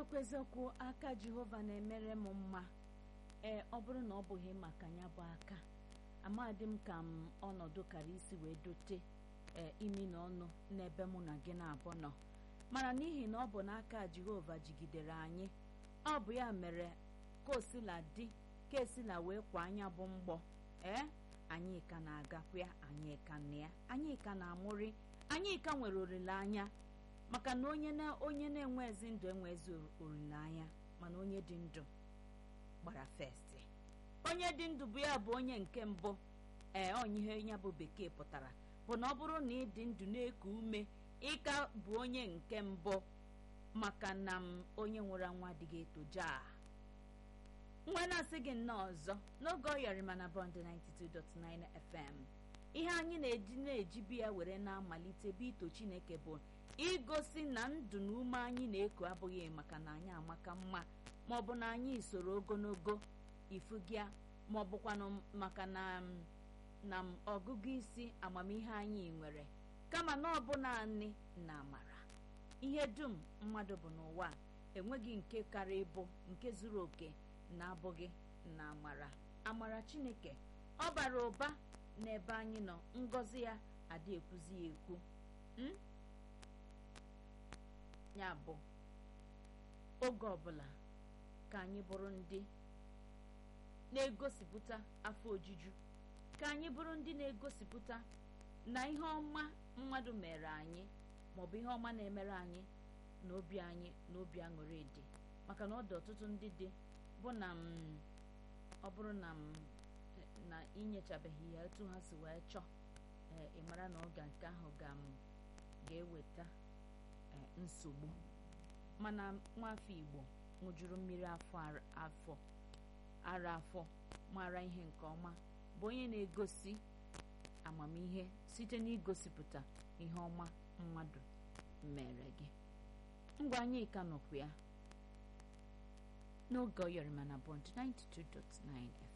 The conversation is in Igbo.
eziokwu eziokwu aka jehova na-emere m mma ee ọ bụrụ na ọ bụghị maka ya bụ aka amadị m ka m ọnọdụ kara isi wee dote ee imi na ọnụ n'ebe mụ na gị na-abụ nọ mana n'ihi na ọ bụ n'aka jehova jigidere anyị ọ bụ ya mere ka osila dị ka esila wee kwa anya bụ mgbọ ee anyị ka na-agakwa ya anyị ka na ya anyị ka na-amụrị anyị ka nwere olileanya maka na onye na onye na-enwe ezi ndụ enwe ezi olileanya mana onye dị ndụ gbara festi onye dị ndụ bụ ya bụ onye nke mbụ ee onye ihe ya bụ bekee pụtara bụ na ọ bụrụ na ị dị ndụ na-eku ume ịka bụ onye nke mbụ maka na m onye nwụrụ anwụ adịghị etoja nwa na-asị gị nnọọ ọzọ n'oge ọ yọrị mana bọnd 92.9 FM ihe anyị na-eji na-eji biya were na-amalite bụ ito Chineke bụ igosi na ndụ na ume anyị na-eku abụghị maka na anyị amaka mma ma ọ bụ na anyị soro ogologo ifugịa ma ọ bụkwanụ maka na na ọgụgụ isi amamihe anyị nwere kama na ọ bụ naanị na amara ihe dum mmadụ bụ n'ụwa enweghị nke kara ịbụ nke zuru oke na-abụghị na amara amara Chineke ọ bara ụba n'ebe anyị nọ ngọzi ya adị ekwuzi ya ekwu ya bụ oge ọbụla ka anyị bụrụ ndị na-egosipụta afọ ojuju ka anyị bụrụ ndị na-egosipụta na ihe ọma mmadụ mere anyị maọbụ ihe ọma na-emere anyị na obi anyị na obi aṅụrị dị maka na ọ dị ọtụtụ ndị dị bụ na m ọ bụrụ na m na inyechabeghị ya etu ha si wee chọọ ee ị mara na oge nke ahụ ga-eweta nsogbu mana nwafọ Igbo ṅụjuru mmiri afọ afọ ara afọ mara ihe nke ọma bụ onye na-egosi amamihe site n'igosipụta ihe ọma mmadụ mere gị ngwa anyị ka nọkwa ya n'oge ọyọrịma na bọnd 92.9